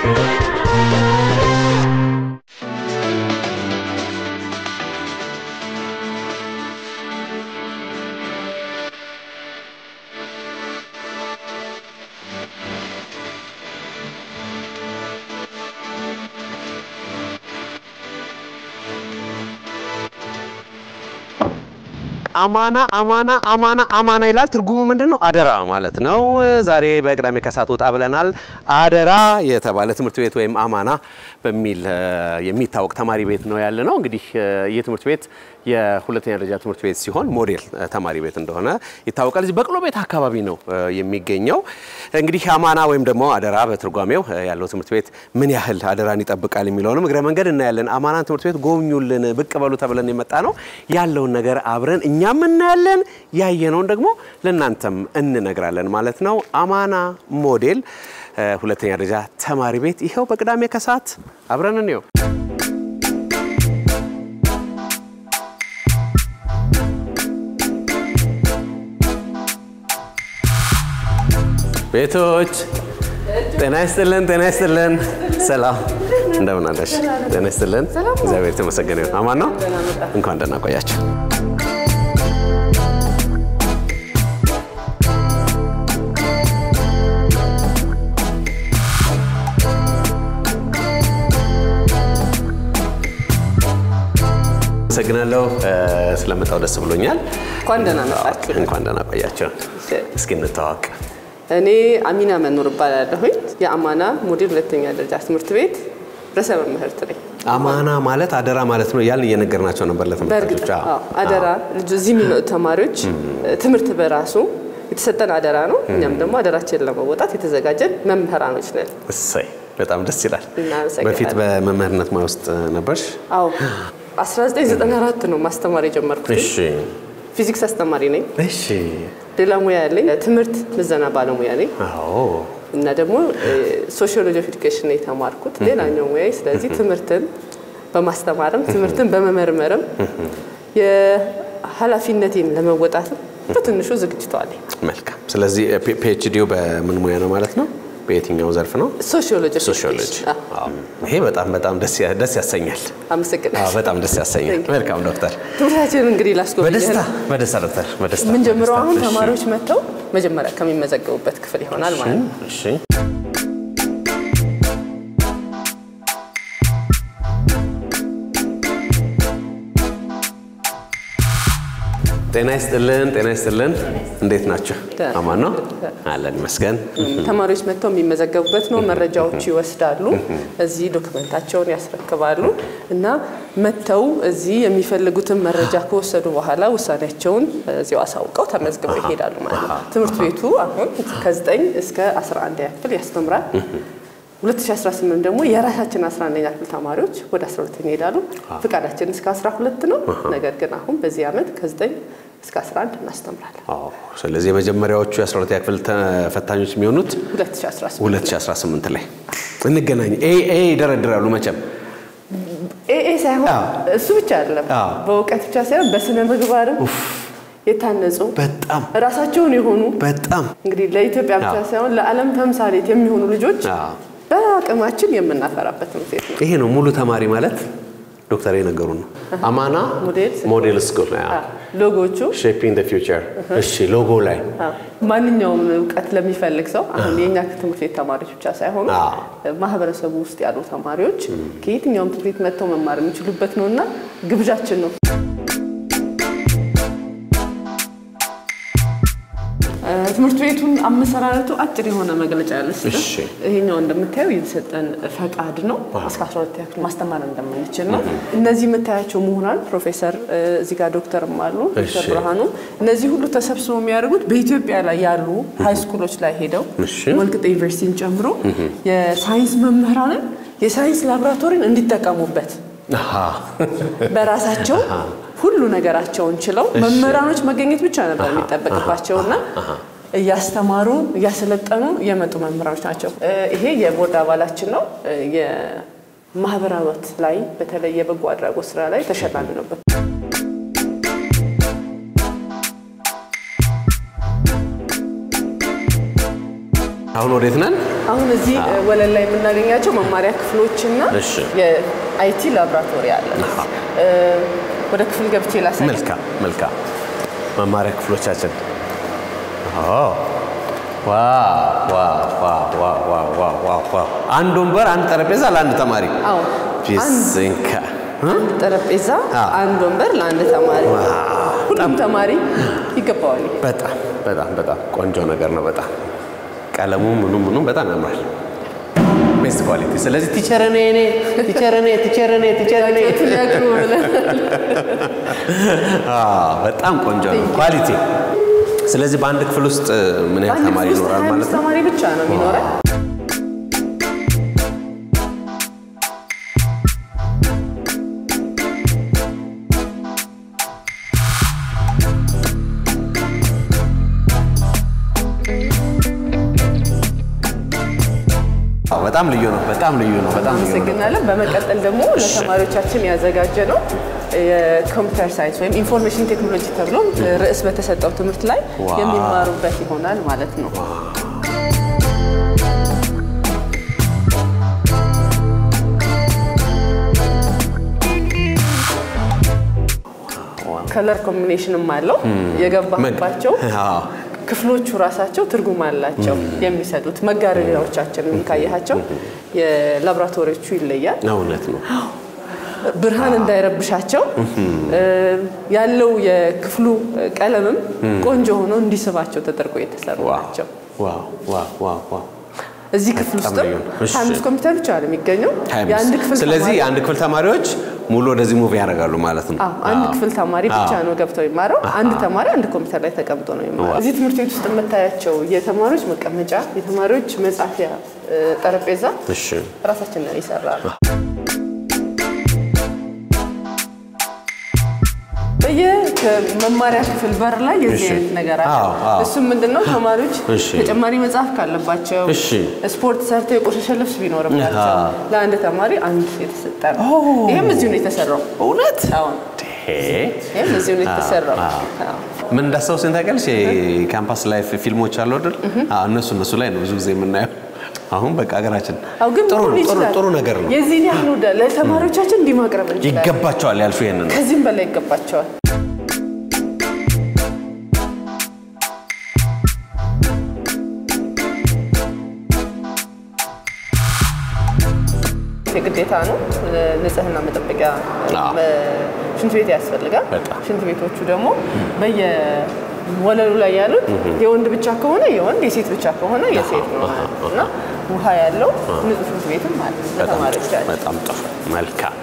አማና አማና አማና አማና ይላል። ትርጉሙ ምንድን ነው? አደራ ማለት ነው። ዛሬ በቅዳሜ ከሰዓት ወጣ ብለናል። አደራ የተባለ ትምህርት ቤት ወይም አማና በሚል እ፣ የሚታወቅ ተማሪ ቤት ነው ያለ ነው። እንግዲህ እ፣ ይህ ትምህርት ቤት የሁለተኛ ደረጃ ትምህርት ቤት ሲሆን ሞዴል እ፣ ተማሪ ቤት እንደሆነ ይታወቃል። እዚህ በቅሎ ቤት አካባቢ ነው እ፣ የሚገኘው። እንግዲህ አማና ወይም ደግሞ አደራ በትርጓሜው እ፣ ያለው ትምህርት ቤት ምን ያህል አደራን ይጠብቃል የሚለውንም እግረ መንገድ እናያለን። አማናን ትምህርት ቤት ጎብኙልን፣ ብቅ በሉ ተብለን የመጣ ነው። ያለውን ነገር አብረን እኛም እናያለን፣ ያየነውን ደግሞ ለእናንተም እንነግራለን ማለት ነው። አማና ሞዴል እ፣ ሁለተኛ ደረጃ ተማሪ ቤት ይኸው በቅዳሜ ከሰዓት አብረን እንየው። ቤቶች ጤና ይስጥልን፣ ጤና ይስጥልን። ሰላም እንደምን አለሽ? ጤና ይስጥልን። እግዚአብሔር የተመሰገነ ይሁን። አማን ነው። እንኳን ደህና ቆያችሁ። አመሰግናለሁ ስለመጣው ደስ ብሎኛል። እንኳን ደህና መጣችሁ። እንኳን ደህና ቆያችሁ። እስኪ እንተዋወቅ። እኔ አሚና መኖር እባላለሁኝ የአማና ሞዴል ሁለተኛ ደረጃ ትምህርት ቤት ርዕሰ መምህርት ነኝ። አማና ማለት አደራ ማለት ነው እያልን እየነገርናቸው ነበር በእርግጥ ለተመልካቾች። አዎ፣ አደራ ልጁ እዚህ የሚመጡ ተማሪዎች ትምህርት በራሱ የተሰጠን አደራ ነው። እኛም ደግሞ አደራችንን ለመወጣት የተዘጋጀን መምህራኖች ነን። እሰይ በጣም ደስ ይላል። እናመሰግናለን። በፊት በመምህርነት ሙያ ውስጥ ነበርሽ? አዎ 1994 ነው ማስተማር የጀመርኩት። እሺ ፊዚክስ አስተማሪ ነኝ። እሺ። ሌላ ሙያ ያለኝ ትምህርት ምዘና ባለሙያ ነኝ አዎ እና ደግሞ ሶሺዮሎጂ ኦፍ ኤዱኬሽን ነው የተማርኩት ሌላኛው ሙያ። ስለዚህ ትምህርትን በማስተማርም ትምህርትን በመመርመርም የኃላፊነቴን ለመወጣትም በትንሹ ዝግጅቷ አለኝ። መልካም። ስለዚህ ፒኤችዲው በምን ሙያ ነው ማለት ነው? በየትኛው ዘርፍ ነው? ሶሺዮሎጂ ኦፍ ሶሺዮሎጂ። ኤዱኬሽን። አዎ፣ አዎ። ይሄ በጣም በጣም ደስ ያ- ደስ ያሰኛል። አዎ፣ አመሰግናለሁ። በጣም ደስ ያሰኛል። Thank you። መልካም ዶክተር። ትምህርታችንን እንግዲህ ላስጎብኝ በደስታ በደስታ ዶክተር በደስታ የምንጀምረው በደስታ። አሁን እሺ። ተማሪዎች መጥተው መጀመሪያ ከሚመዘገቡበት ክፍል ይሆናል ማለት ነው። እሺ ጤና ይስጥልን፣ ጤና ይስጥልን። እንዴት ናቸው? ደህና። አማን ነው አለን ይመስገን። ተማሪዎች መጥተው የሚመዘገቡበት ነው። መረጃዎች ይወስዳሉ። እዚህ ዶክመንታቸውን ያስረክባሉ እና መጥተው እዚህ የሚፈልጉትን መረጃ ከወሰዱ በኋላ ውሳኔያቸውን እዚያው አሳውቀው ተመዝግበው ይሄዳሉ ማለት ነው። ትምህርት ቤቱ አሁን ከ9 እስከ 11 ክፍል ያስተምራል። 2018 ደግሞ የራሳችን 11ኛ ክፍል ተማሪዎች ወደ 12 ይሄዳሉ። ፍቃዳችን እስከ 12 ነው። ነገር ግን አሁን በዚህ ዓመት ከ9 እስከ 11 እናስተምራለን። አዎ፣ ስለዚህ የመጀመሪያዎቹ የ12ኛ ክፍል ተፈታኞች የሚሆኑት 2018 2018 ላይ እንገናኝ። ኤ ኤ ይደረድራሉ መቼም ኤኤ ሳይሆን አዎ። እሱ ብቻ አይደለም፣ አዎ። በእውቀት ብቻ ሳይሆን በስነ ምግባርም የታነጹ በጣም ራሳቸውን የሆኑ በጣም እንግዲህ ለኢትዮጵያ ብቻ አዎ። ሳይሆን ለዓለም ተምሳሌት የሚሆኑ ልጆች አዎ። በአቅማችን የምናፈራበት ትምህርት ቤት ነው። ይሄ ነው ሙሉ ተማሪ ማለት ዶክተር የነገሩ ነው። አማና ሞዴል ሞዴል ስኩል አዎ። ሎጎቹ ሼፒንግ ዘ ፊውቸር። እሺ ሎጎ ላይ አዎ፣ ማንኛውም እውቀት ለሚፈልግ ሰው አሁን የእኛ ትምህርት ቤት ተማሪዎች ብቻ ሳይሆኑ አዎ። ማህበረሰቡ ውስጥ ያሉ ተማሪዎች ከየትኛውም ትምህርት ቤት መጥተው መማር የሚችሉበት ነው እና ግብዣችን ነው። እ፣ ትምህርት ቤቱን አመሰራረቱ አጭር የሆነ መግለጫ ያለስተ እሺ። ይሄኛው እንደምታየው የተሰጠን ፈቃድ ነው። እስከ 12 ያክል ማስተማር እንደምንችል ነው። እነዚህ የምታያቸው ምሁራን ፕሮፌሰር እ፣ እዚህ ጋር ዶክተርም አሉ ዶክተር እሺ። ብርሃኑ እነዚህ ሁሉ ተሰብስበው የሚያደርጉት በኢትዮጵያ ላይ ያሉ ሃይ ስኩሎች ላይ ሄደው እሺ። ወልቂጤ ዩኒቨርሲቲን ጨምሮ የሳይንስ መምህራንን የሳይንስ ላቦራቶሪን እንዲጠቀሙበት አሃ። በራሳቸው ሁሉ ነገራቸውን ችለው መምህራኖች መገኘት ብቻ ነበር የሚጠበቅባቸውና እያስተማሩ እያሰለጠኑ የመጡ መምህራኖች ናቸው። እ፣ ይሄ የቦርድ አባላችን ነው። እ፣ የማህበራት ላይ በተለይ የበጎ አድራጎት ስራ ላይ ተሸላሚ ነበር። አሁን ወዴት ነን? አሁን እዚህ ወለል ላይ የምናገኛቸው መማሪያ ክፍሎችና እሺ። የአይቲ ላብራቶሪ አለ። እ፣ ወደ ክፍል ገብቼ ላሳይ። መልካም መልካም። መማሪያ ክፍሎቻችን አዎ። ዋው ዋው ዋው ዋው ዋው ዋው ዋው ዋው። አንድ ወንበር፣ አንድ ጠረጴዛ ለአንድ ተማሪ አዎ ቢስንካ አንድ ጠረጴዛ፣ አዎ። አንድ ወንበር ለአንድ ተማሪ። ሁሉም ተማሪ ይገባዋል። በጣም በጣም በጣም ቆንጆ ነገር ነው። በጣም ቀለሙ ምኑ ምኑ በጣም ያምራል። ቤስት ኳሊቲ። ስለዚህ ቲቸር እኔ እኔ ቲቸር እኔ ቲቸር እኔ ቲቸር እኔ ጥያቄዎችን ያቅርቡ ብለን አዎ፣ በጣም ቆንጆ ነው ኳሊቲ። ስለዚህ በአንድ ክፍል ውስጥ ምን ያህል አንድ ተማሪ ክፍል ውስጥ ይኖራል 25 ማለት ነው? ተማሪ ብቻ ነው የሚኖረን። አዎ፣ በጣም ልዩ ነው። በጣም ልዩ ነው። በጣም ልዩ ነው። አመሰግናለን። በመቀጠል ደግሞ ለተማሪዎቻችን ያዘጋጀ ነው የኮምፒውተር ሳይንስ ወይም ኢንፎርሜሽን ቴክኖሎጂ ተብሎ ርዕስ በተሰጠው ትምህርት ላይ ዋው። የሚማሩበት ይሆናል ማለት ነው። ከለር ኮምቢኔሽንም አለው የገባባቸው አዎ። ክፍሎቹ ራሳቸው ትርጉም አላቸው የሚሰጡት መጋረጃዎቻችንን ካያቸው የላቦራቶሪዎቹ ይለያል እውነት ነው። ብርሃን እንዳይረብሻቸው እ፣ ያለው የክፍሉ ቀለምም ቆንጆ ሆኖ እንዲስባቸው ተደርጎ የተሰሩ ዋው ናቸው ዋው ዋው ዋው ዋው። እዚህ ክፍል በጣም ውስጥም ልዩ ነው። እሺ። ሀያ አምስት ኮምፒውተር ብቻ ነው የሚገኘው የአንድ ክፍል ስለዚህ ተማሪ- የአንድ ክፍል ተማሪዎች ሙሉ ወደዚህ ሙቭ ያደርጋሉ ማለት ነው። አዎ፣ አንድ አዎ። ክፍል ተማሪ ብቻ አዎ። ነው ገብተው የሚማረው። አንድ ተማሪ አንድ ኮምፒውተር ላይ ተቀምጦ ነው የሚማረው። እዚህ ትምህርት ቤት ውስጥ የምታያቸው የተማሪዎች መቀመጫ፣ የተማሪዎች መጻፊያ እ፣ ጠረጴዛ እሺ ራሳችን ነው ይሰራ ነው። በየመማሪያ ክፍል በር ላይ የዚህ እሺ። አይነት ነገር አለ። አዎ፣ አዎ። እሱም ምንድነው ተማሪዎች እሺ። ተጨማሪ መጽሐፍ ካለባቸው እሺ። ስፖርት ሰርተው የቆሸሸ ልብስ ቢኖርባቸው አዎ። ለአንድ ተማሪ አንድ የተሰጠ ነው። ይህም እዚሁ ነው የተሰራው። እውነት አሁን ሄ ይህም እዚሁ ነው የተሰራው። አዎ። አዎ። ምን እንዳስታውሰኝ ታውቂያለሽ? የካምፓስ ላይፍ ፊልሞች አሉ አይደል? አዎ፣ እነሱ እነሱ ላይ ነው ብዙ ጊዜ የምናየው። አሁን በቃ ሀገራችን አዎ ግን ጥሩ መሆን ጥሩ ይችላል። ጥሩ ነገር ነው። የዚህን ያህል ወደ ለተማሪዎቻችን እንዲህ ማቅረብ እንችላለን። ይገባቸዋል ያልሽው ይሄንን ነው። ከዚህም በላይ ይገባቸዋል። የግዴታ ነው። ንጽህና መጠበቂያ አዎ። ሽንት ቤት ያስፈልጋል። በጣም። ሽንት ቤቶቹ ደግሞ በየወለሉ ላይ ያሉት የወንድ ብቻ ከሆነ የወንድ የሴት ብቻ ከሆነ የሴት ነው ማለት ነው እና ውሃ ያለው ንጹህ ሽንት ቤትም አለ በጣም ለተማሪዎች ጥሩ፣ ያለ በጣም ጥሩ መልካም።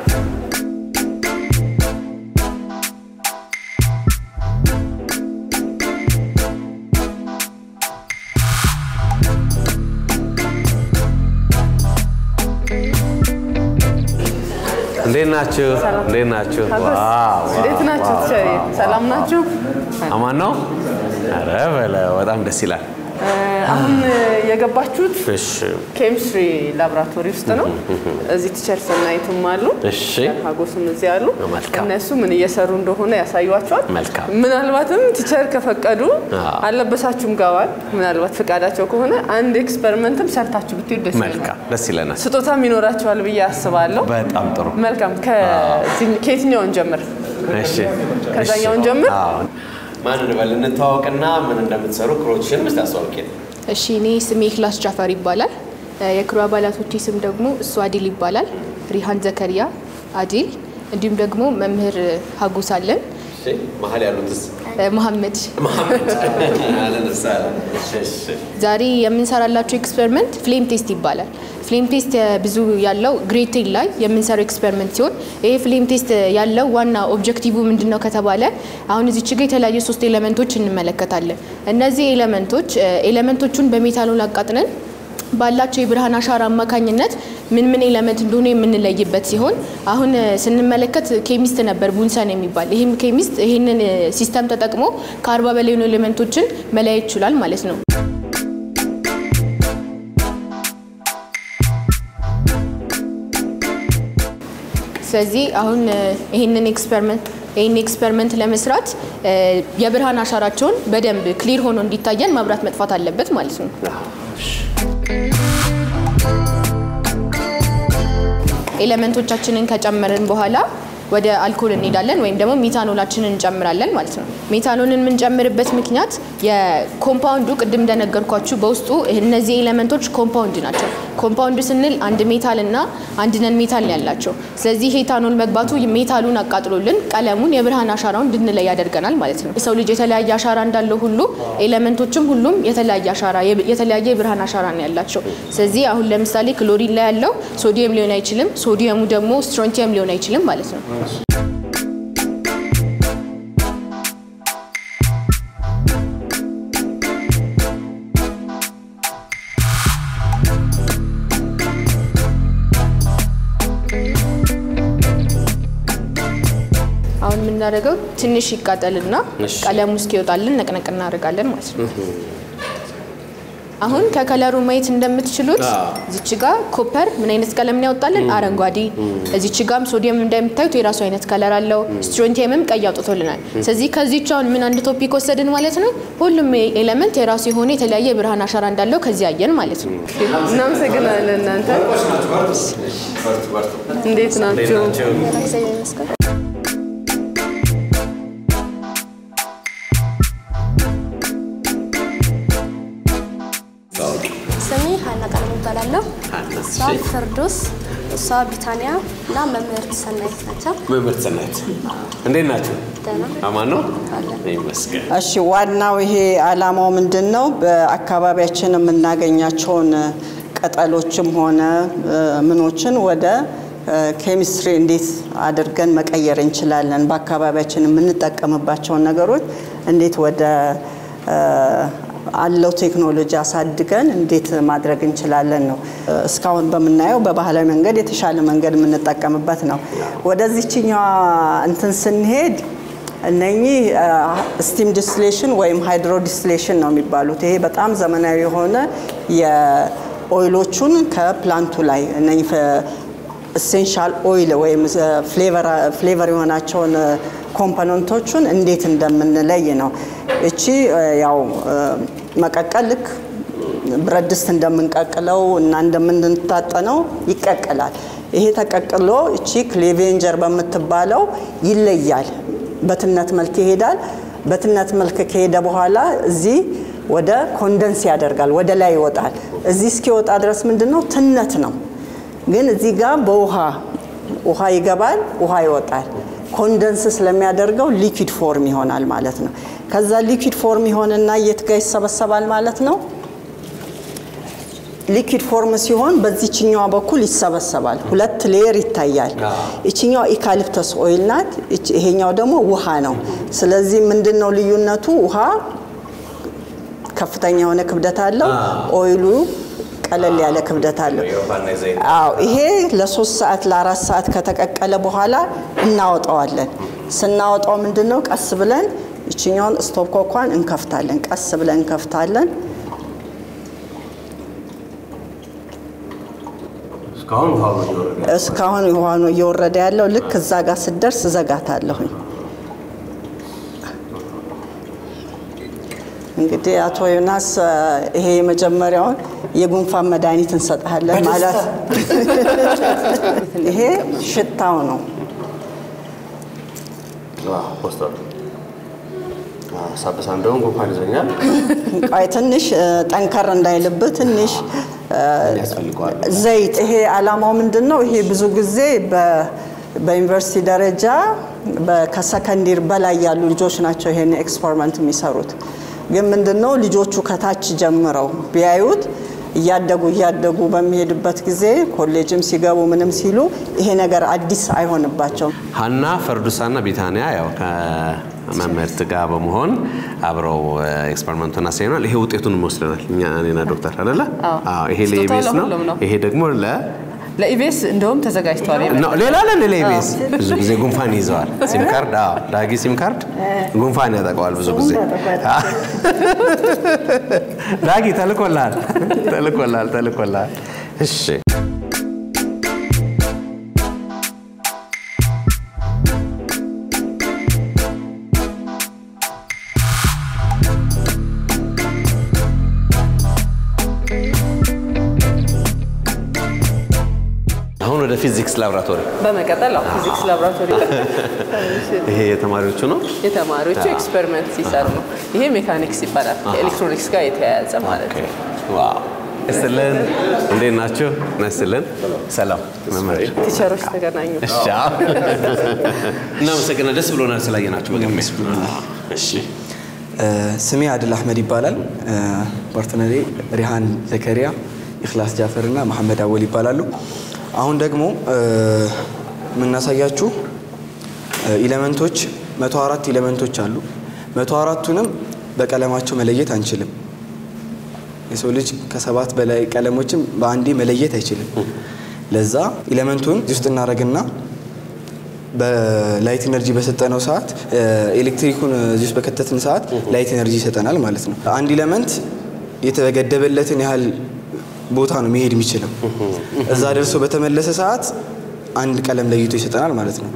እንዴት ናችሁ? ሰላም። እንዴት ናችሁ? አጎስ፣ ዋው፣ እንዴት ዋው፣ ናችሁ? ዋው፣ ቸሪ ዋው፣ ሰላም ዋው። ናችሁ? አማን ነው? ኧረ በለው በጣም ደስ ይላል። አሁን የገባችሁት እሺ ኬሚስትሪ ላቦራቶሪ ውስጥ ነው። እዚህ ቲቸር ሰናይትም አሉ፣ እሺ ሀጎስም እዚህ አሉ። መልካም። እነሱ ምን እየሰሩ እንደሆነ ያሳዩዋቸዋል። መልካም። ምናልባትም ቲቸር ከፈቀዱ አዎ። አለበሳችሁም ጋዋል። ምናልባት ፈቃዳቸው ከሆነ አንድ ኤክስፐሪመንትም ሰርታችሁ ብትሄዱ ደስ ይለናል። መልካም ደስ ይለናል። ስጦታም ይኖራቸዋል ብዬ አስባለሁ። በጣም ጥሩ። መልካም። ከዚህ- ከየትኛውን ጀምር? እሺ ከዛኛውን እሺ። ጀምር? አዎ። ማን እንበል እንተዋወቅና ምን እንደምትሰሩ ክሮችሽን ምስት አስተዋውቂን። እሺ እኔ ስሜ ክላስ ጃፈር ይባላል። የክሩ አባላቶቼ ስም ደግሞ እሱ አዲል ይባላል። ሪሃን ዘከሪያ አዲል፣ እንዲሁም ደግሞ መምህር ሀጉስ አለን እሺ መሀል ያሉትስ እ፣ መሐመድ። መሐመድ አለነሳ እሺ ዛሬ የምንሰራላቸው ኤክስፐሪመንት ፍሌም ቴስት ይባላል። ፍሌም ቴስት ብዙ ያለው ግሬድ ቴን ላይ የምንሰራው ኤክስፐሪመንት ሲሆን ይሄ ፍሌም ቴስት ያለው ዋና ኦብጀክቲቭ ምንድን ነው ከተባለ አሁን እዚች ጋ የተለያዩ ሶስት ኤሌመንቶች እንመለከታለን። እነዚህ ኤሌመንቶች ኤሌመንቶቹን በሜታኖል አቃጥነን ባላቸው የብርሃን አሻራ አማካኝነት ምን ምን ኤሌመንት እንደሆነ የምንለይበት ሲሆን አሁን እ፣ ስንመለከት ኬሚስት ነበር ቡንሰን የሚባል ይህም ኬሚስት ይህንን እ፣ ሲስተም ተጠቅሞ ከአርባ በላይ የሆኑ ኤሌመንቶችን መለያየት ይችላል ማለት ነው። ስለዚህ አሁን እ፣ ይህንን ኤክስፐሪመንት ይህን ኤክስፐሪመንት ለመስራት እ፣ የብርሃን አሻራቸውን በደንብ ክሊር ሆኖ እንዲታየን መብራት መጥፋት አለበት ማለት ነው። ኤሌመንቶቻችንን ከጨመርን በኋላ ወደ አልኮል እንሄዳለን ወይም ደግሞ ሜታኖላችንን እንጨምራለን ማለት ነው። ሜታኖልን የምንጨምርበት ምክንያት የኮምፓውንዱ ቅድም እንደነገርኳችሁ በውስጡ እነዚህ ኤሌመንቶች ኮምፓውንድ ናቸው። ኮምፓውንድ ስንል አንድ ሜታል እና አንድ ነን ሜታል ነው ያላቸው። ስለዚህ ኤታኖል መግባቱ ሜታሉን አቃጥሎልን ቀለሙን የብርሃን አሻራውን እንድንለይ ያደርገናል ማለት ነው። የሰው ልጅ የተለያየ አሻራ እንዳለው ሁሉ ኤሌመንቶችም ሁሉም የተለያየ አሻራ የተለያየ የብርሃን አሻራ ነው ያላቸው። ስለዚህ አሁን ለምሳሌ ክሎሪን ላይ ያለው ሶዲየም ሊሆን አይችልም፣ ሶዲየሙ ደግሞ ስትሮንቲየም ሊሆን አይችልም ማለት ነው። አሁን የምናደርገው ትንሽ ይቃጠልና ቀለሙ እስኪወጣልን ነቅነቅ እናደርጋለን ማለት ነው። አሁን ከከለሩ ማየት እንደምትችሉት እዚች ጋ ኮፐር ምን አይነት ቀለም ነው ያወጣልን? አረንጓዴ። እዚች ጋም ሶዲየም እንደምታዩት የራሱ አይነት ከለር አለው። ስትሮንቲየምም ቀይ አውጥቶልናል። ስለዚህ ከዚች አሁን ምን አንድ ቶፒክ ወሰድን ማለት ነው። ሁሉም ኤሌመንት የራሱ የሆነ የተለያየ የብርሃን አሻራ እንዳለው ከዚህ አየን ማለት ነው። እናመሰግናለን። እናንተ እንዴት ናችሁ? ስሜ ሀና ቀለም እባላለሁ። እሷ ፍርዱስ፣ እሷ ቢታንያ እና መምህርት ሰናይት ናቸው። መምህርት ሰናይት እንዴት ናችሁ? ደህና አማን ነው ይመስገን። እሺ ዋናው ይሄ አላማው ምንድን ነው? በአካባቢያችን የምናገኛቸውን ቅጠሎችም ሆነ ምኖችን ወደ ኬሚስትሪ እንዴት አድርገን መቀየር እንችላለን፣ በአካባቢያችን የምንጠቀምባቸውን ነገሮች እንዴት ወደ አለው ቴክኖሎጂ አሳድገን እንዴት ማድረግ እንችላለን ነው። እስካሁን በምናየው በባህላዊ መንገድ የተሻለ መንገድ የምንጠቀምበት ነው። ወደዚችኛዋ እንትን ስንሄድ እነኚህ ስቲም ዲስሌሽን ወይም ሃይድሮ ዲስሌሽን ነው የሚባሉት። ይሄ በጣም ዘመናዊ የሆነ የኦይሎቹን ከፕላንቱ ላይ እነኚህ ኢሴንሻል ኦይል ወይም ፍሌቨር የሆናቸውን ኮምፖነንቶቹን እንዴት እንደምንለይ ነው። እቺ ያው መቀቀል ልክ ብረት ድስት እንደምንቀቅለው እና እንደምንታጠነው ይቀቅላል። ይሄ ተቀቅሎ እቺ ክሌቬንጀር በምትባለው ይለያል። በትነት መልክ ይሄዳል። በትነት መልክ ከሄደ በኋላ እዚህ ወደ ኮንደንስ ያደርጋል፣ ወደ ላይ ይወጣል። እዚህ እስኪወጣ ድረስ ምንድን ነው ትነት ነው። ግን እዚህ ጋር በውሃ ውሃ ይገባል፣ ውሃ ይወጣል። ኮንደንስ ስለሚያደርገው ሊኩዊድ ፎርም ይሆናል ማለት ነው። ከዛ ሊኩዊድ ፎርም ይሆንና የት ጋር ይሰበሰባል ማለት ነው። ሊኩዊድ ፎርም ሲሆን በዚችኛዋ በኩል ይሰበሰባል። ሁለት ሌየር ይታያል። ይችኛው ኢካሊፕተስ ኦይል ናት፣ ይሄኛው ደግሞ ውሃ ነው። ስለዚህ ምንድን ነው ልዩነቱ? ውሃ ከፍተኛ የሆነ ክብደት አለው፣ ኦይሉ ቀለል ያለ ክብደት አለው። አዎ ይሄ ለሶስት ሰዓት ለአራት ሰዓት ከተቀቀለ በኋላ እናወጣዋለን። ስናወጣው ምንድን ነው ቀስ ብለን ይችኛውን ስቶፕ ኮኳን እንከፍታለን። ቀስ ብለን እንከፍታለን። እስካሁን ውሃ ነው እየወረደ ያለው። ልክ እዛ ጋር ስደርስ እዘጋታለሁኝ። እንግዲህ አቶ ዮናስ ይሄ የመጀመሪያውን የጉንፋን መድኃኒት እንሰጥሃለን ማለት ይሄ ሽታው ነው። ሳበሳ እንደውም ጉንፋን ይዞኛል። ቆይ ትንሽ ጠንከር እንዳይልብህ ትንሽ ያስፈልገዋል። ዘይት። ይሄ አላማው ምንድን ነው? ይሄ ብዙ ጊዜ በዩኒቨርሲቲ ደረጃ ከሰከንዲር በላይ ያሉ ልጆች ናቸው ይሄን ኤክስፐሪመንት የሚሰሩት። ግን ምንድን ነው ልጆቹ ከታች ጀምረው ቢያዩት እያደጉ እያደጉ በሚሄድበት ጊዜ ኮሌጅም ሲገቡ ምንም ሲሉ ይሄ ነገር አዲስ አይሆንባቸውም። ሀና ፈርዱሳና ቢታንያ ያው ከመምህርት ጋር በመሆን አብረው ኤክስፐሪመንቱን አሳይናል። ይሄ ውጤቱን ወስደናል እኛ እኔና ዶክተር አይደለ? አዎ። ይሄ ስጦታው ለኢቢኤስ ነው። ለሁሉም ነው። ይሄ ደግሞ ለ ለኢቢኤስ እንደውም ተዘጋጅቷል። ነው ሌላ ለን ለኢቢኤስ ብዙ ጊዜ ጉንፋን ይዘዋል። ሲም ካርድ አዎ፣ ዳጊ ሲም ካርድ ጉንፋን ያጠቀዋል ብዙ ጊዜ። ዳጊ ተልኮልሃል፣ ተልኮልሃል፣ ተልኮልሃል። እሺ አሁን ወደ ፊዚክስ ላብራቶሪ በመቀጠል አዎ ፊዚክስ ላቦራቶሪ ይሄ የተማሪዎቹ ነው። የተማሪዎቹ ኤክስፐሪመንት ሲሰሩ ነው። ይሄ ሜካኒክስ ይባላል። ከኤሌክትሮኒክስ ጋር የተያያዘ ማለት ነው። ዋው እስልን እንዴት ናችሁ? ነስልን ሰላም መምህር ቲቸሮች ተገናኙ። እሺ አዎ። እናመሰግናለን። ደስ ብሎናል ስላየናችሁ በቅድሚያ። እሺ ስሜ አድል አህመድ ይባላል። ፓርትነሬ ሪሃን ዘከሪያ፣ ኢኽላስ ጃፈር እና መሐመድ አወል ይባላሉ። አሁን ደግሞ የምናሳያችሁ ኢለመንቶች መቶ አራት ኢለመንቶች አሉ። መቶ አራቱንም በቀለማቸው መለየት አንችልም። የሰው ልጅ ከሰባት በላይ ቀለሞችን በአንዴ መለየት አይችልም። ለዛ ኢለመንቱን እዚህ ውስጥ እናደርግና በላይት ኤነርጂ በሰጠነው ሰዓት ኤሌክትሪኩን እዚህ ውስጥ በከተትን ሰዓት ላይት ኤነርጂ ይሰጠናል ማለት ነው። አንድ ኢለመንት የተገደበለትን ያህል ቦታ ነው መሄድ የሚችለው። እዛ ደርሶ በተመለሰ ሰዓት አንድ ቀለም ለይቶ ይሰጠናል ማለት ነው።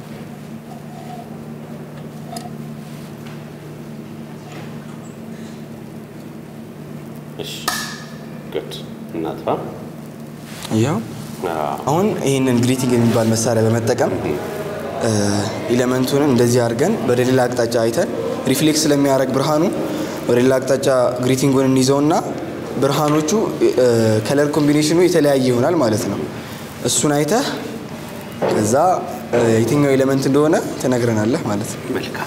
እሺ ጉድ እናጥፋ። ያው አሁን ይህንን ግሪቲንግ የሚባል መሳሪያ በመጠቀም ኢለመንቱን እንደዚህ አድርገን ወደ ሌላ አቅጣጫ አይተን ሪፍሌክስ ስለሚያደርግ ብርሃኑ ወደ ሌላ አቅጣጫ ግሪቲንጉን እንይዘውና ብርሃኖቹ ከለር ኮምቢኔሽኑ የተለያየ ይሆናል ማለት ነው። እሱን አይተህ ከዛ የትኛው ኤሌመንት እንደሆነ ትነግረናለህ ማለት ነው። መልካም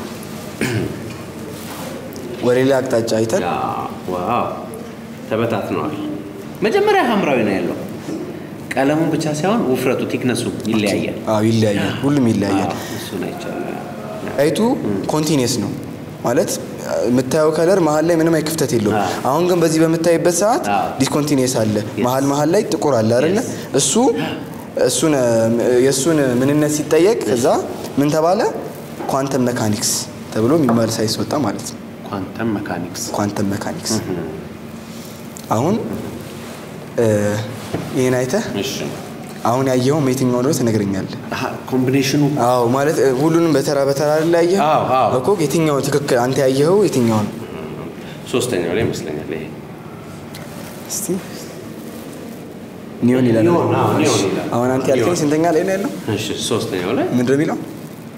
ወደ ሌላ አቅጣጫ አይተን ዋው ተበታትነዋል። መጀመሪያ ሐምራዊ ነው ያለው። ቀለሙን ብቻ ሳይሆን ውፍረቱ ቲክነሱ ይለያያል። አዎ ይለያያል፣ ሁሉም ይለያያል። እሱን አይቻልም። አይቱ ኮንቲኒየስ ነው ማለት የምታየው ከለር መሀል ላይ ምንም አይ ክፍተት የለውም። አሁን ግን በዚህ በምታይበት ሰዓት አዎ። ዲስኮንቲኒየስ አለ፣ መሀል መሀል ላይ ጥቁር አለ አይደለ? እሱ እሱን የእሱን ምንነት ሲጠየቅ ከዛ ምን ተባለ? ኳንተም መካኒክስ ተብሎ የሚባል ሳይንስ ወጣ ማለት ነው። ኳንተም መካኒክስ ኳንተም መካኒክስ አሁን እ፣ ይህን አይተህ እሺ አሁን ያየኸው የትኛው እንደሆነ ትነግረኛለህ። አሃ፣ ኮምቢኔሽኑ አዎ ማለት እ፣ ሁሉንም በተራ በተራ ላይ ያየኸው አዎ፣ አዎ። እኮ የትኛው ትክክል አንተ ያየኸው የትኛው ነው? ሶስተኛው ላይ ይመስለኛል ይሄ እስቲ ኒዮን ይላል። ኒዮን፣ አዎ፣ ኒዮን ይላል። አሁን አንተ ያልከኝ ኒዮን። ስንተኛ ላይ ነው ያለው? እሺ ሶስተኛው ላይ ምንድን ነው የሚለው?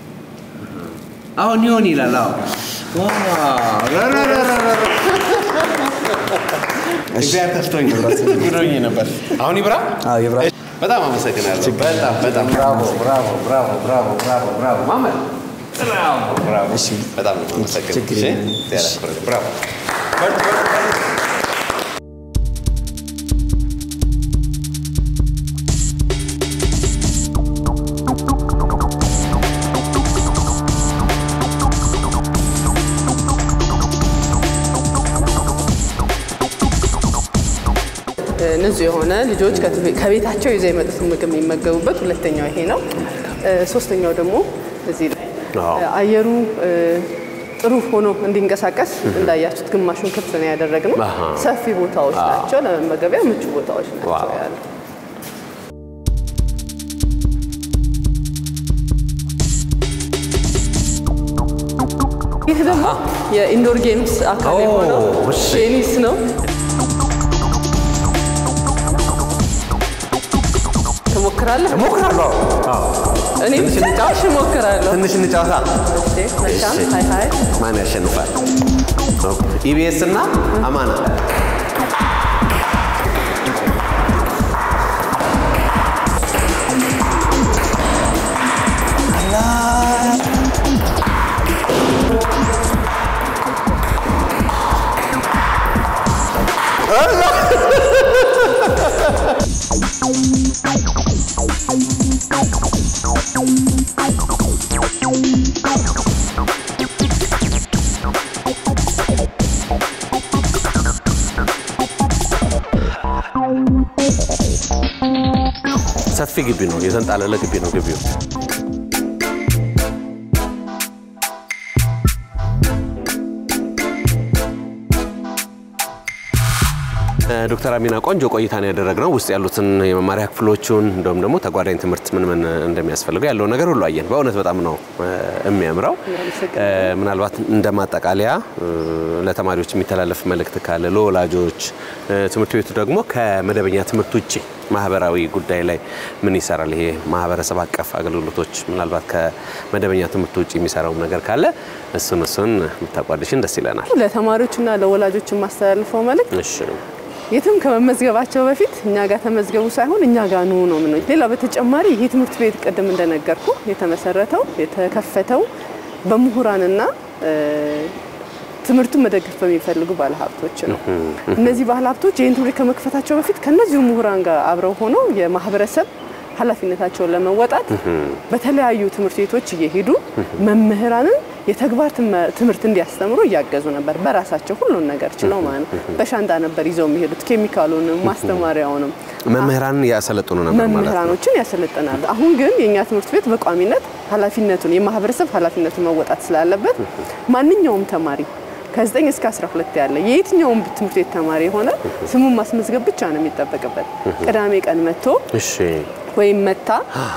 አዎ ኒዮን ይላል። አዎ ዋው ራ ራ ራ ራ ራ ራ። እግዚአብሔር ከፍቶኝ ብሎኝ ነበር። አሁን ይብራ። አዎ ይብራ። በጣም አመሰግናለሁ። በጣም በጣም ብራቮ ብራቮ ብራቮ ብራቮ ብራቮ ብራቮ ማመድ ብራቮ ብራቮ። እሺ። በጣም ነው የማመሰግነው። ችግር እሺ፣ የለም። እግዚአብሔር ያክብርልህ። ብራቮ በርቱ፣ በርቱ፣ በርቱ። ንጹህ የሆነ ልጆች ከትቤ- ከቤታቸው ይዘው የመጡትን ምግብ የሚመገቡበት ሁለተኛው ይሄ ነው። እ፣ ሶስተኛው ደግሞ እዚህ ላይ አዎ። እ፣ አየሩ እ፣ ጥሩ ሆኖ እንዲንቀሳቀስ እንዳያችሁት ግማሹን ክፍት ነው ያደረግነው። አሃ። ሰፊ ቦታዎች አዎ። ናቸው፣ ለመመገቢያ ምቹ ቦታዎች ናቸው ዋው። ያሉ። ይህ ደግሞ የኢንዶር ጌምስ አካል ኦ፣ የሆነው እሺ። ቴኒስ ነው። ትሞክራለህ? እሞክራለሁ። አዎ። እኔ ትንሽ ትንሽ እንጫወት? እሞክራለሁ። ትንሽ እንጫወታ። እሺ፣ መልካም። እሺ። ሀይ ሀይ። ማን ያሸንፋል? ኢቢኤስ እና አማና ሰፊ ግቢ ነው፣ የተንጣለለ ግቢ ነው ግቢው። ዶክተር አሚና ቆንጆ ቆይታን ያደረግነው ውስጥ ያሉትን የመማሪያ ክፍሎቹን እንዲሁም ደግሞ ተጓዳኝ ትምህርት ምን ምን እንደሚያስፈልገው ያለውን ነገር ሁሉ አየን። በእውነት በጣም ነው የሚያምረው። ምናልባት እንደ ማጠቃለያ ለተማሪዎች የሚተላለፍ መልእክት ካለ ለወላጆች፣ ትምህርት ቤቱ ደግሞ ከመደበኛ ትምህርት ውጭ ማህበራዊ ጉዳይ ላይ ምን ይሰራል? ይሄ ማህበረሰብ አቀፍ አገልግሎቶች ምናልባት ከመደበኛ ትምህርት ውጭ የሚሰራውም ነገር ካለ እሱን እሱን ብታቋድሽን ደስ ይለናል። ለተማሪዎችና ለወላጆች የማስተላልፈው መልእክት እሺ የትም ከመመዝገባቸው በፊት እኛ ጋር ተመዝገቡ ሳይሆን እኛ ጋር ኑ ነው ምን ሌላ በተጨማሪ ይሄ ትምህርት ቤት ቅድም እንደነገርኩ የተመሰረተው የተከፈተው በምሁራንና ትምህርቱን መደገፍ በሚፈልጉ ባለሀብቶች ነው። እነዚህ ባለሀብቶች ይህን ትምህርት ከመክፈታቸው በፊት ከነዚሁ ምሁራን ጋር አብረው ሆነው የማህበረሰብ ኃላፊነታቸውን ለመወጣት በተለያዩ ትምህርት ቤቶች እየሄዱ መምህራንን የተግባር ትምህርት እንዲያስተምሩ እያገዙ ነበር። በራሳቸው ሁሉን ነገር ችለው ማለት ነው። በሻንጣ ነበር ይዘው የሚሄዱት ኬሚካሉንም ማስተማሪያውንም መምህራን ያሰለጥኑ ነበር ማለት ነው። መምህራኖችን ያሰለጥናሉ። አሁን ግን የእኛ ትምህርት ቤት በቋሚነት ኃላፊነቱን የማህበረሰብ ኃላፊነቱን መወጣት ስላለበት ማንኛውም ተማሪ ከ9 እስከ 12 ያለ የየትኛውም ትምህርት ቤት ተማሪ የሆነ ስሙን ማስመዝገብ ብቻ ነው የሚጠበቅበት። ቅዳሜ ቀን መጥቶ እሺ ወይም መታ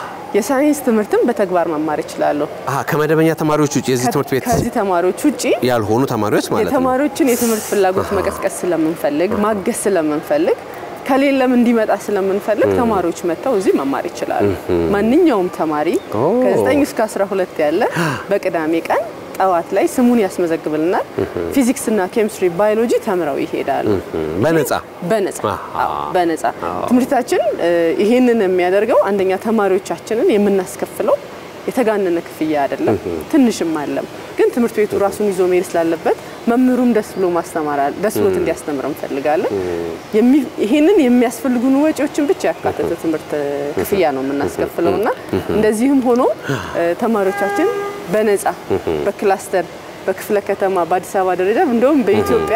የሳይንስ ትምህርትን በተግባር መማር ይችላሉ። አሀ ከመደበኛ ተማሪዎች ውጭ የዚህ ትምህርት ቤት ከዚህ ተማሪዎች ውጪ ያልሆኑ ተማሪዎች ማለት ነው። የተማሪዎችን የትምህርት ፍላጎት መቀስቀስ ስለምንፈልግ ማገዝ ስለምንፈልግ ከሌለም እንዲመጣ ስለምንፈልግ ተማሪዎች መጥተው እዚህ መማር ይችላሉ። ማንኛውም ተማሪ ኦ። ከ9 እስከ 12 ያለ በቅዳሜ ቀን ጠዋት ላይ ስሙን ያስመዘግብልናል። ፊዚክስ እና ኬሚስትሪ፣ ባዮሎጂ ተምረው ይሄዳሉ። በነፃ በነፃ አሃ። አዎ፣ በነፃ ትምህርታችን እ፣ ይሄንን የሚያደርገው አንደኛ ተማሪዎቻችንን የምናስከፍለው የተጋነነ ክፍያ አይደለም፣ ትንሽም አለም። ግን ትምህርት ቤቱ ራሱን ይዞ መሄድ ስላለበት መምህሩም ደስ ብሎ ማስተማር አለ- ደስ ብሎት እንዲያስተምር እንፈልጋለን። የሚ- ይሄንን የሚያስፈልጉን ወጪዎችን ብቻ ያካተተ ትምህርት እ፣ ክፍያ ነው የምናስከፍለው እና እንደዚህም ሆኖ እ፣ ተማሪዎቻችን በነፃ በክላስተር በክፍለ ከተማ በአዲስ አበባ ደረጃ እንደውም በኢትዮጵያ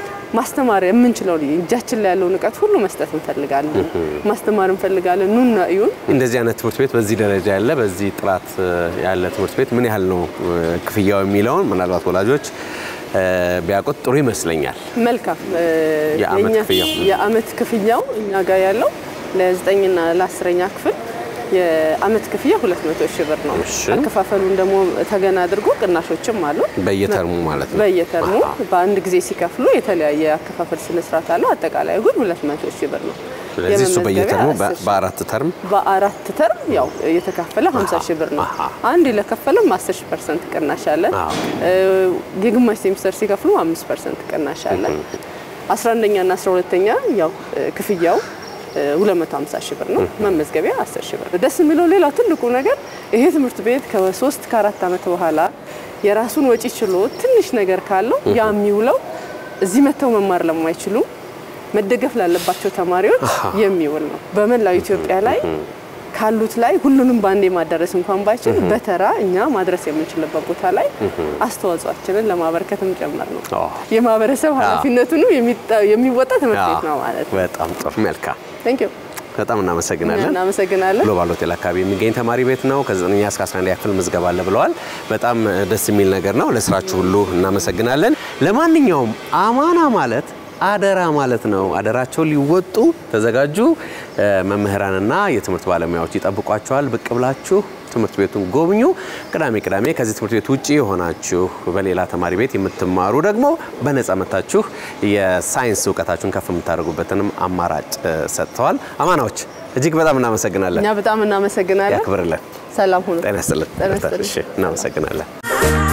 ማስተማር የምንችለው እጃችን ላይ ያለውን እውቀት ሁሉ መስጠት እንፈልጋለን። ማስተማር እንፈልጋለን። ኑና እዩን። እንደዚህ አይነት ትምህርት ቤት በዚህ ደረጃ ያለ በዚህ ጥራት እ፣ ያለ ትምህርት ቤት ምን ያህል ነው እ፣ ክፍያው የሚለውን ምናልባት ወላጆች እ፣ ቢያውቁት ጥሩ ይመስለኛል። መልካም እ፣ የዓመት የእኛ- ክፍያው? የዓመት ክፍያው እኛ ጋር ያለው ለዘጠኝና ለአስረኛ ክፍል የዓመት ክፍያ 200 ሺህ ብር ነው። እሺ። አከፋፈሉን ደግሞ ተገና አድርጎ ቅናሾችም አሉ። በየተርሙ ማለት ነው። በየተርሙ አሃ። በአንድ በአንድ ጊዜ ሲከፍሉ የተለያየ አከፋፈል ስነስርዓት አለው። አጠቃላይ ግን 200 ሺህ ብር ነው። ስለዚህ እሱ የመመዝገቢያ በየተርሙ በ- 10 ሺህ በአራት ተርም በአራት ተርም ያው የተከፈለ 50 ሺህ ብር ነው። አሃ። አንድ ለከፈለም 10 ሺህ ፐርሰንት ቅናሽ አለ። አዎ። እ፣ የግማሽ ሴሚስተር ሲከፍሉ 5 ፐርሰንት ቅናሽ አለ። 11ኛ እና 12ኛ ያው እ፣ ክፍያው እ፣ 250 ሺህ ብር ነው። መመዝገቢያ 10 ሺህ ብር ነው። ደስ የሚለው ሌላው ትልቁ ነገር ይሄ ትምህርት ቤት ከሶስት ከአራት ዓመት በኋላ የራሱን ወጪ ችሎ ትንሽ ነገር ካለው ያ የሚውለው እዚህ መጥተው መማር ለማይችሉ መደገፍ ላለባቸው ተማሪዎች የሚውል ነው። በመላው ኢትዮጵያ ላይ ካሉት ላይ ሁሉንም በአንዴ ማዳረስ እንኳን ባይችል በተራ እኛ ማድረስ የምንችልበት ቦታ ላይ አስተዋጽኦአችንን ለማበረከትም ጭምር ነው። አዎ። የማህበረሰብ ኃላፊነቱንም የሚጣ- የሚወጣ ትምህርት ቤት ነው ማለት ነው። በጣም ጥሩ መልካም። ቴንክ ዩ በጣም እናመሰግናለን። እናመሰግናለን። ግሎባል ሆቴል አካባቢ የሚገኝ ተማሪ ቤት ነው። ከ9ኛ እስከ 11ኛ ክፍል ምዝገባ አለ ብለዋል። በጣም ደስ የሚል ነገር ነው። ለስራችሁ ሁሉ እናመሰግናለን። ለማንኛውም አማና ማለት አደራ ማለት ነው። አደራቸውን ሊወጡ ተዘጋጁ። እ፣ መምህራንና የትምህርት ባለሙያዎች ይጠብቋቸዋል። ብቅ ብላችሁ ትምህርት ቤቱን ጎብኙ። ቅዳሜ ቅዳሜ ከዚህ ትምህርት ቤት ውጭ የሆናችሁ በሌላ ተማሪ ቤት የምትማሩ ደግሞ በነጻ መታችሁ የሳይንስ እውቀታችሁን ከፍ የምታደርጉበትንም አማራጭ እ፣ ሰጥተዋል። አማናዎች እጅግ በጣም እናመሰግናለን። እኛ በጣም እናመሰግናለን። ያክብርልን። ሰላም ሁኑ። ጤና ይስጥልን። ጤና ይስጥልን። እሺ፣ እናመሰግናለን።